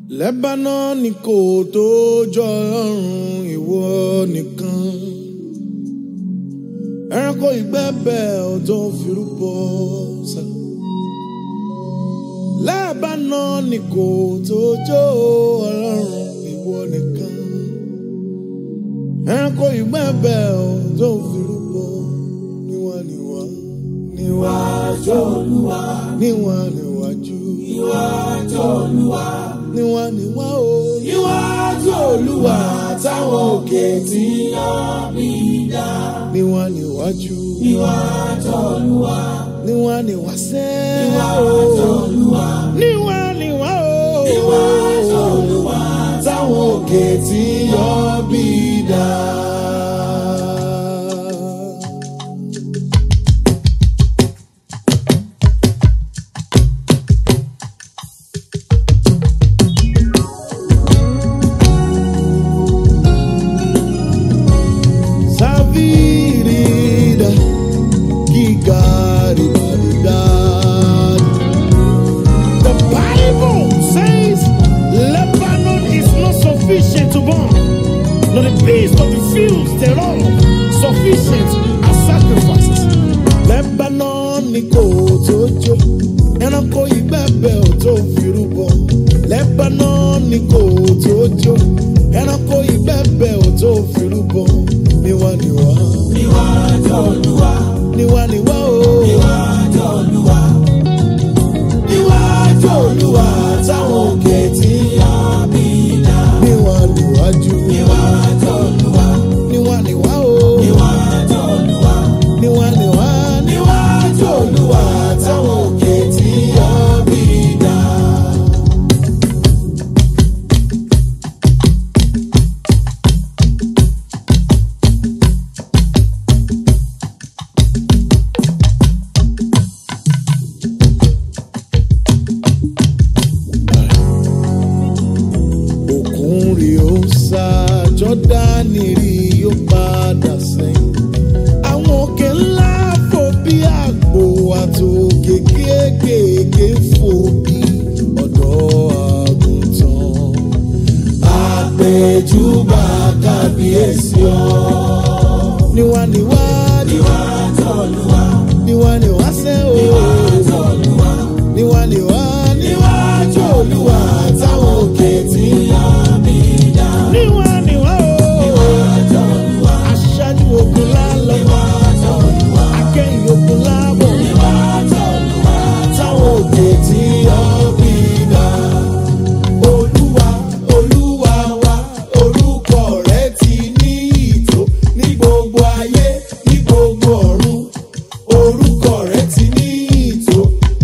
Lebanon kò tó jọ ọlọ́run ìwọ nìkan. Ẹranko ìgbẹ́bẹ̀ ò tó firúbọ sá. Lebanon kò tó jọ ọlọ́run ìwọ nìkan. Ẹranko ìgbẹ́bẹ̀ ò tó firúbọ níwá níwá. Níwájú Olúwa. Níwá níwájú. Níwájú Olúwa níwá níwá o. níwájú olúwa táwọn òkè tí yàn mí dá. níwá níwájú. níwájú olúwa. níwá níwá sẹ́. níwájú olúwa. níwá níwá o. níwájú olúwa táwọn òkè tí yàn mí dá. Savirida, Gigaribadidad. The Bible says Lebanon is not sufficient to burn, nor the beast of the fields thereof sufficient as sacrifices. Lebanon ni kò tó jó, ẹranko ìgbẹ́bẹ̀ ò tó firúbọ. Lebanon ni kò tó jó, ẹranko ìgbẹ́bẹ̀ ò tó firúbọ. Níwá níwá. Níwájú Olúwa. Níwá níwá o. Níwájú Olúwa. Níwájú Olúwa táwọn òkè tí yá mi dá. Níwá níwájú. Níwájú Olúwa. Níwá níwá o. Níwájú Olúwa. Níwá níwá. Níwájú Olúwa táwọn òkè tí yá mi dá. òkun rí ó sá jọ́dánì rí ó padà sẹ́yìn. àwọn òkè ńlá fò bí àgbò àtòkè kéékèèké fò bí ọ̀dọ́ àgùntàn. àpèjúbà kábíyèsí ọ. níwá níwá níwá tọ́lúwa. níwá níwá sẹ́ o. níwá tọ́lúwa. níwá níwá níwájú olúwa táwọn òkè tí yá mi dá. níwá níwá o. níwájú olúwa. aṣáájú ogun lálọ́. níwájú olúwa. akẹ́yìn ogun lábọ̀. níwájú olúwa. táwọn òkè tí yá mi dá. olúwa olúwa wa orúkọ rẹ ti ní ìtò ní gbogbo ayé ní gbogbo ọ̀run orúkọ rẹ ti ní ìtò.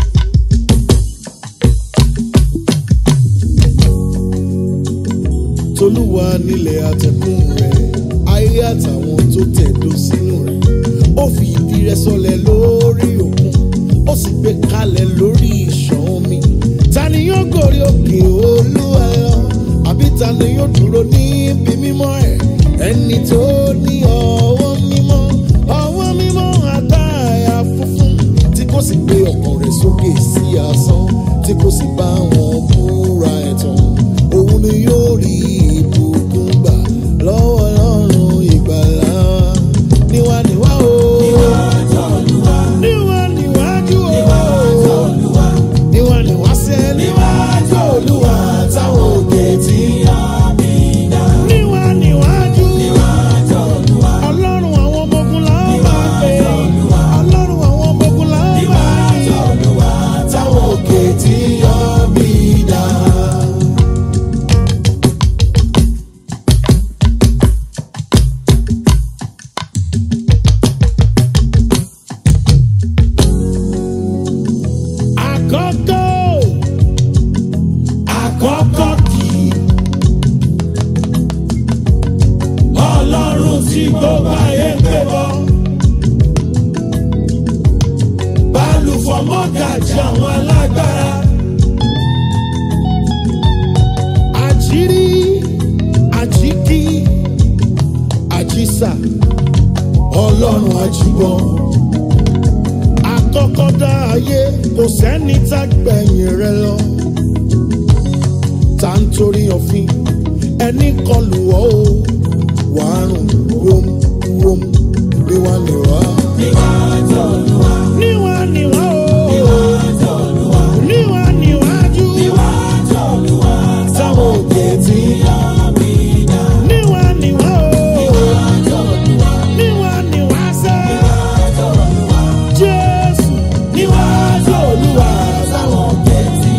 tolúwa nílẹ̀ àtẹ̀kùn rẹ̀ ayé àtàwọn tó tẹ̀dó sínú rẹ̀ ó fi ìdí rẹ̀ sọlẹ̀ lórí òkun ó sì gbé kalẹ̀ lórí ìṣàn omi ta ni yóò gòrí òkè olúwa lọ àbí ta ni yóò dúró níbi mímọ́ ẹ̀ ẹni tó ní ọwọ́ mímọ́ ọwọ́ mímọ́ àtàyà funfun tí kò sì gbé ọkàn rẹ̀ sókè sí asán tí kò sì bá wọn búra ẹ̀tàn òun ni yóò rí ìbùkún gbà lọ́wọ́ ọlọ́run ìgbàlá níwá níwá o. níwájú olúwa. níwá níwájú o. níwájú olúwa. níwá níwá sẹ́ níwájú olúwa táwọn òkè tí yá mi dá. níwá níwájú. níwájú olúwa. ọlọ́run àwọn ọmọ ogun la ó máa pè é. ọlọ́run àwọn ọmọ ogun la ó máa pè é. níwájú olúwa táwọn òkè tí yá mi dá. àkọ́kọ́ àkọ́kọ́ kì í ọlọ́run tí gbogbo ayé ń pè bọ́ balùfọ̀ mọ́gàjì àwọn alágbára àjírí àjíkí àjísà ọlọ́run àjùbọ̀n àkọ́kọ́ dá ayé kò sẹ́ni tá gbẹ̀yìn rẹ lọ. tá ń torí òfin ẹni kọlù ọ́ o wàá rùn wóm wóm níwá níwá. níwá níwá o níwá níwájú sáwọn òkè tí níwá níwá o níwá níwá sẹ́ jésù níwájú olúwa sáwọn òkè tí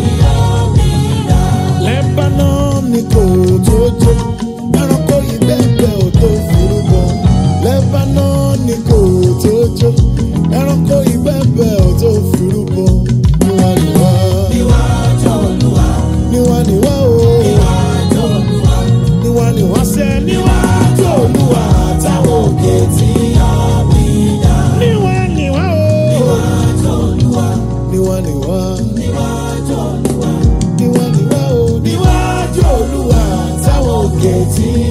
lebanon ni kò tó jó ẹranko ìbẹ́pẹ́ ò tó forúkọ lebanon ni kò tó jó ẹranko ìbẹ́pẹ́ ò tó forúkọ níwáníwá níwáníwá o níwáníwá sẹ́ níwájú olúwa táwọn òkè tí níwáníwá o níwáníwá níwáníwá o níwájú olúwa táwọn òkè tí.